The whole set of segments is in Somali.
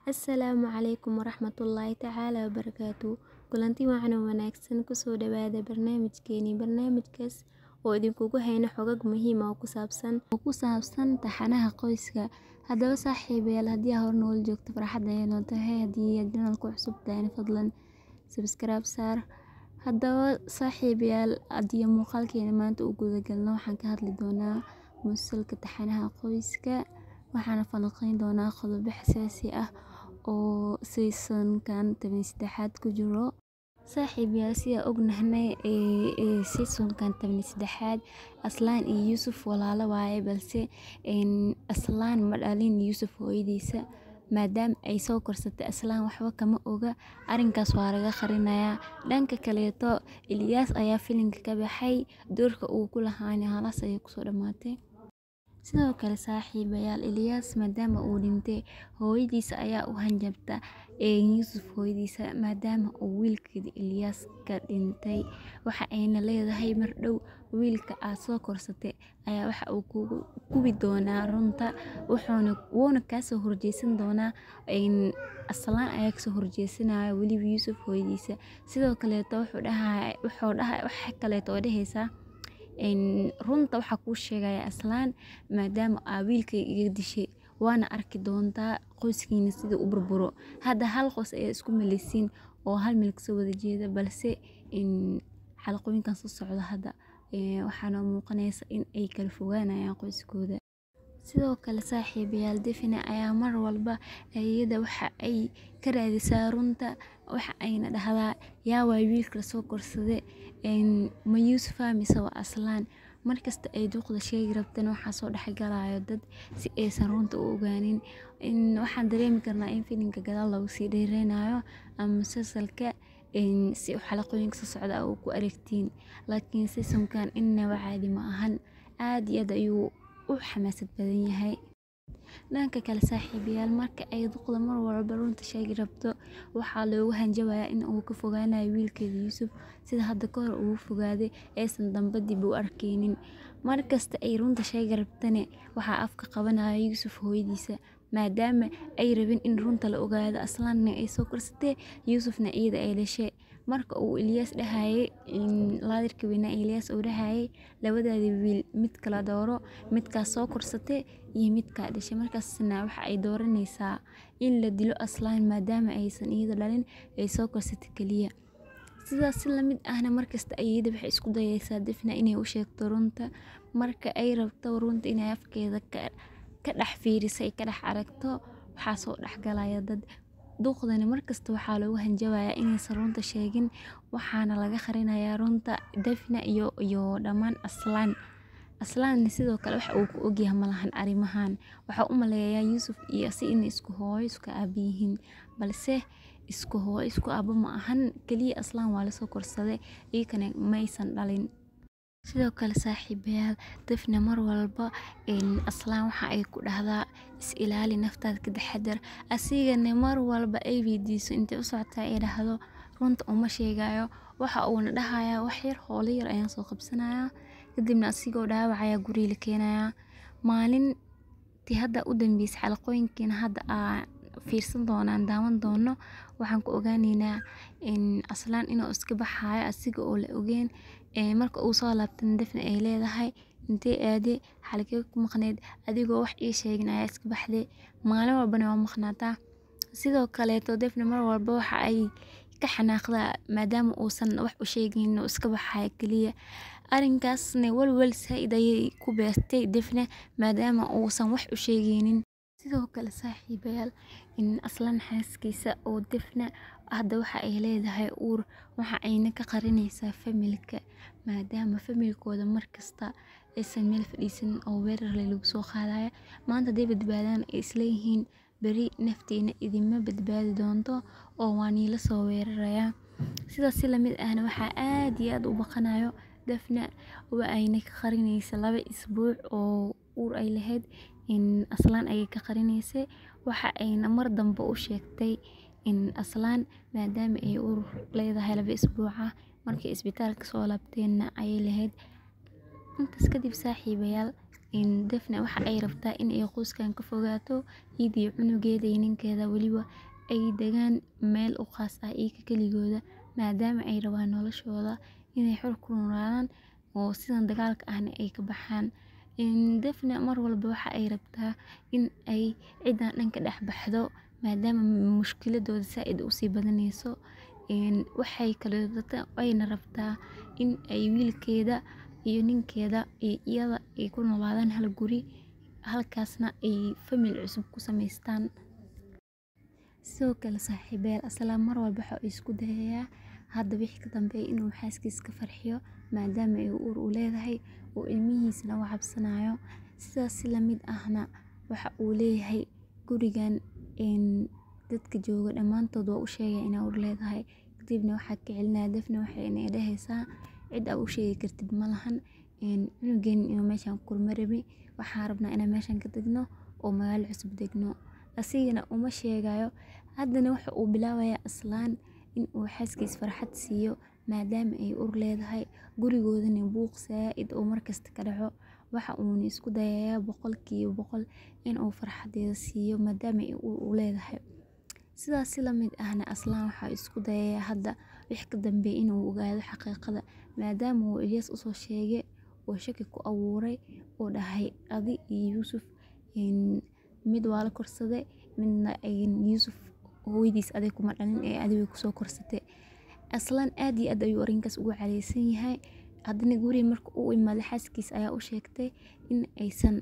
Asalaamu calaykum waraxmatullaahi tacaala wabarakaatu kulanti wacan oo wanaagsan kusoo dhawaada barnaamijkeeni barnaamijkaas oo idinkugu hayno xogag muhiim ah oo ku saabsan oo ku saabsan taxanaha qoyska haddaba saaxiibayaal haddii aad hor nool joogto farxad ayay noo tahay haddii aad channelka cusub tahay fadlan subscribe saar haddaba saaxiibayaal haddii muuqaalkeena maanta u guda galno waxaan ka hadli doonaa musalka taxanaha qoyska waxaana falanqeyn doonaa qodobo xasaasi ah oo seasonkan toban iyo saddexaad ku jiro saaxiibayaal sida ognahnay ee seasonkan toban iyo saddexaad aslaan iyo yuusuf walaalo waaye balse aslaan ma dhalin yuusuf hooyadiisa maadaama ay soo korsatay aslaan waxba kama oga arrinkaas waa laga qarinayaa dhanka kaleeto ilyaas ayaa filimka ka baxay doorka uu ku lahaana halas ayay kusoo dhamaatay sidoo kale saaxiibayaal ilyaas maadaama uu dhintay hooyadiisa ayaa u hanjabta yuusuf hooyadiisa maadaama uu wiilkeeda ilyaas ka dhintay waxa ayna leedahay mar dhow wiilka aad soo korsatay ayaa waxa uu kugu gubi doonaa runta wuxuuna wuuna kaasoo horjeesan doonaa aslaan ayaa kasoo horjeesanaya weliba yuusuf hooyadiisa sidoo kaleeto wuxuu dhahay wuxuu dhahay waxa kaleeto oo dhehaysaa runta waxaa kuu sheegaya aslaan maadaama aa wiilkay iga dishay waana arki doontaa qoyskiina sidii u burburo hadda hal qos ayaa isku maleysiin oo hal meel kasoo wada jeeda balse xalaqooyinkan soo socda hadda waxaana muuqanaysa in ay kala fogaanayaan qoyskooda sidoo kale saaxiibayaal defina ayaa mar walba iyada waxa ay ka raadisaa runta waxa ayna dhahdaa yaa waay wiilka lasoo korsade ma yuusufa mise waa aslaan markasta ay duuqda sheegi rabtana waxaa soo dhexgalayo dad si aysan runta u ogaanin waxaan dareemi karnaa in filimka gadaal lagu sii dheereynayo ama musalsalka si xalaqooyinka soo socda uu ku aragtiin laakiin seasonkan innaba caadi ma ahan aad iyo aad ayuu u xamaasad badan yahay dhanka kale saaxiibayaal marka ay duqda mar walba runta sheegi rabto waxaa loogu hanjabayaa in uu ka fogaanayo wiilkeeda yuusuf sida hadda kahor ugu fogaaday aysan damba dib u arkeynin markasta ay runta sheegi rabtane waxaa afka qabanaya yuusuf hooyadiisa maadaama ay rabin in runta la ogaado aslaanna ay soo korsatee yuusufna iyada ay dhashay marka uu ilyaas dhahayay laadirka weynaa ilyaas uu dhahayay labadaada wiil mid kala dooro midkaas soo korsatay iyo midkaa dhashay markaasna waxa ay dooranaysaa in la dilo aslaan maadaama aysan iyada dhalin ay soo korsatay keliya sidaas si lamid ahna markasta iyada waxay isku dayaysaa difna inay u sheegto runta marka ay rabto runta inay afkeeda ka dhex fiiriso ay ka dhex aragto waxaa soo dhexgalaya dad duuqdani markasta waxaa lagu hanjabayaa inaysan runta sheegin waxaana laga qarinayaa runta dafna iyo iyo dhammaan aslaan aslaanna sidoo kale waxa uu ku ogyahay malahan arrimahan waxaa u maleeyaa yuusuf iyo si inay isku hooyo isku aaba yihiin balse isku hooyo isku aaba ma ahan keliya aslaan waa lasoo korsaday iyakana maysan dhalin sidoo kale saaxiibayaal dafna mar walba aslaan waxa ay ku dhahdaa is ilaali naftaada ka taxadar asigana mar walba ay weydiiso intay u socotaa ay dhahdo runta uma sheegayo waxa uuna dhahayaa wax yar hoolo yar ayaan soo qabsanayaa kadibna asigoo dhaawac ayaa guriga la keenayaa maalintii hadda u dambeysay xalaqooyinkiina hadda aa fiirsan doonaan daawan doono waxaan ku ogaaneynaa aslaan inuu iska baxayo asiga oo la ogeen marka uu soo laabtana dafna ay leedahay intee aade xalakee ku maqneyd adigoo wax ii sheegin ayaa iska baxday maalin walbana waa maqnaataa sidoo kaleeto dafna mar walba waxa ay ka xanaaqdaa maadaama uusan wax u sheegin oo iska baxayo keliya arrinkaasna walwal saa-id ayay ku beertay dafna maadaama uusan wax u sheegeynin sidoo kale saaxiibayaal in aslaan xaaskiisa oo dafna hadda waxa ay leedahay uur waxa ayna ka qarinaysaa familka maadaama familkooda markasta aysan meel fadhiisan oo weerarle lagu soo qaadaya maanta hadday badbaadaan ay isleeyihiin beri nafteena idinma badbaadi doonto oo waa niila soo weerarayaa sidaas si lamid ahna waxaa aad iyo aad u baqanayo dafna waa ayna ka qarinaysa laba isbuuc oo uur ay lahayd in aslaan ayay ka qarinaysay waxa ayna mar dambe u sheegtay in aslaan maadaama ay uur leedahay laba isbuuca markay isbitaalka soo laabteenna ayay lahayd intaas kadib saaxiibayaal Daphne waxa ay rabtaa in ay qoyskan ka fogaato iyada iyo cunugeeda iyo ninkeeda waliba ay dagaan meel u khaas ah iyaga kaligooda maadaama ay rabaan noloshooda inay xor ku noolaadaan oo sidan dagaalka ahna ay ka baxaan. Daphne mar walba waxa ay rabtaa in ay cidan dhan ka dhex baxdo maadaama mushkiladooda zaaid u sii badanayso. Waxay kaleeto ayna rabtaa in ay wiilkeeda iyo ninkeeda iyo iyada ay ku noolaadaan hal guri halkaasna ay family cusub ku samaystaan. Sidoo kale saaxiibayaal Aslan mar walba waxa uu isku dayayaa hadda wixii ka dambeeya inuu xaaskiisa ka farxiyo maadaama ay uur u leedahay oo ilmihiisana uu cabsanayo. Sidaas si la mid ahna waxa uu leeyahay gurigan dadka jooga dhamaantood waa u sheegay inay uur leedahay. Kadibna waxaa ka celinaya Daphne waxayna dhahaysaa cid aad u sheegi kartid malahan cunugeena inuu meeshan ku koro marabi waxaan rabnaa inaan meeshan ka tagno oo magaalo cusub degno. Asigana uma sheegayo haddana waxa uu bilaabayaa Aslan in uu xaaskiisa farxad siiyo maadaama ay uur leedahay gurigoodana buuq zaaid oo markasta ka dhaco. Waxa uuna isku dayayaa boqolkiiba boqol in uu farxadeeda siiyo maadaama ay uur u leedahay. Sidaas si la mid ahna Aslan waxa isku dayayaa hadda wixii ka dambeeya inuu ogaado xaqiiqada maadaama uu Ilyas u soo sheegay oo shaki ku abuuray oo dhahay adi iyo Yusuf mid waa la korsaday midna Yusuf hooyadiis adiga kuma dhalin ee adiga way kusoo korsatay. Aslan aad iyo aad ayuu arrinkaas uga careysan yahay haddana guriga markii uu imaaday xaaskiisa ayaa u sheegtay in aysan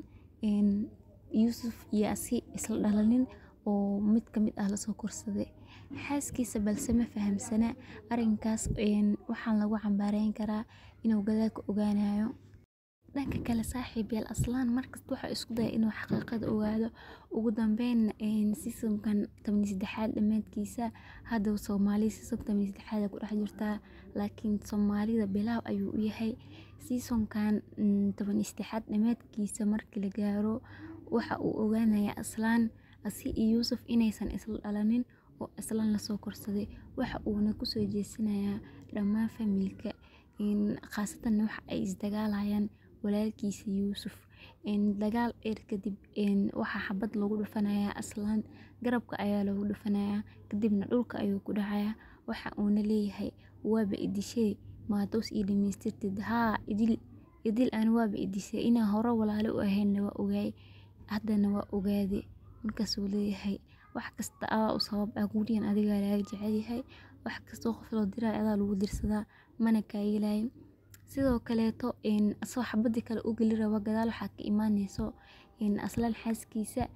Yusuf iyo asiga isla dhalanin oo mid ka mid ah la soo korsaday. Xaaskiisa balse ma fahamsana arrinkaas waxaan lagu cambaareyn karaa inuu gadaal ka ogaanayo. Dhanka kale saaxiibayaal Aslan markasta waxa isku dayaa inuu xaqiiqada ogaado ugu dambeyn season kan toban iyo sedexaad dhamaadkiisa hadda Soomaali season toban iyo sedexaad ku dhex jirtaa laakiin Soomaalida bilaaw ayuu u yahay. Season kan toban iyo sedexaad dhamaadkiisa markii la gaaro waxa uu ogaanayaa Aslan asiga iyo Yusuf inaysan isla dhalanin oo Aslan la soo korsaday. Waxa uuna ku soo jeesanayaa dhammaan family ka khaasatan waxa ay is dagaalayaan walaalkiisa Yusuf. Dagaal dheer kadib waxa xabad lagu dhufanayaa Aslan garabka ayaa lagu dhufanayaa kadibna dhulka ayuu ku dhacayaa. Waxa uuna leeyahay waaba i dishay ma toos ii dhamaystirtid haa idil idil aan waaba i dishay inaan hore walaalo u ahaynna waa ogaay haddana waa ogaaday. Markaasuu leeyahay wax kasta adaa u sabab ah gurigan adiga lagaga jecel yahay wax kasta oo qof loo diray adaa lagu dirsadaa mana kaa yeelayo. Sidoo kaleeto asagoo xabadii kale u gali rabo gadaal waxaa ka imaanayso Aslan xaaskiisa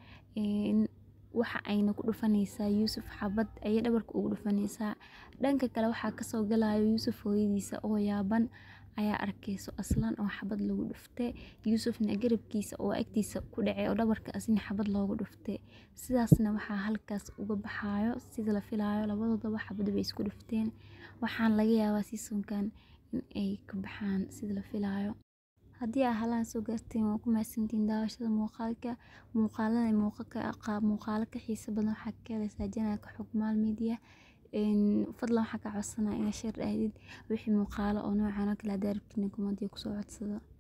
waxa ayna ku dhufanaysaa Yusuf xabad ayay dhabarka ugu dhufanaysaa. Dhanka kale waxaa kasoo galayo Yusuf hooyadiisa oo yaaban ayaa arkayso Aslan oo xabad lagu dhuftay Yusufna garabkiisa oo agtiisa ku dhacay oo dhabarka asina xabad loogu dhuftay. Sidaasna waxaa halkaas uga baxayo sida la filayo labadoodaba xabad bay isku dhufteen. Waxaan laga yaabaa season kan in ay ka baxaan sida la filayo. Haddii aad halaan soo gaarteen waa ku mahadsantihiin daawashada muuqaalka. Muuqaalada muuqaalo ka xiiso badan waxaa ka helaysaa channel ka Xogmaal Media. Fadlan waxaan kaa codsanayaa inaad share dhahdid wixii muuqaalo oo noocan oo kale ah hadaa rabtid comment ku soo codsada.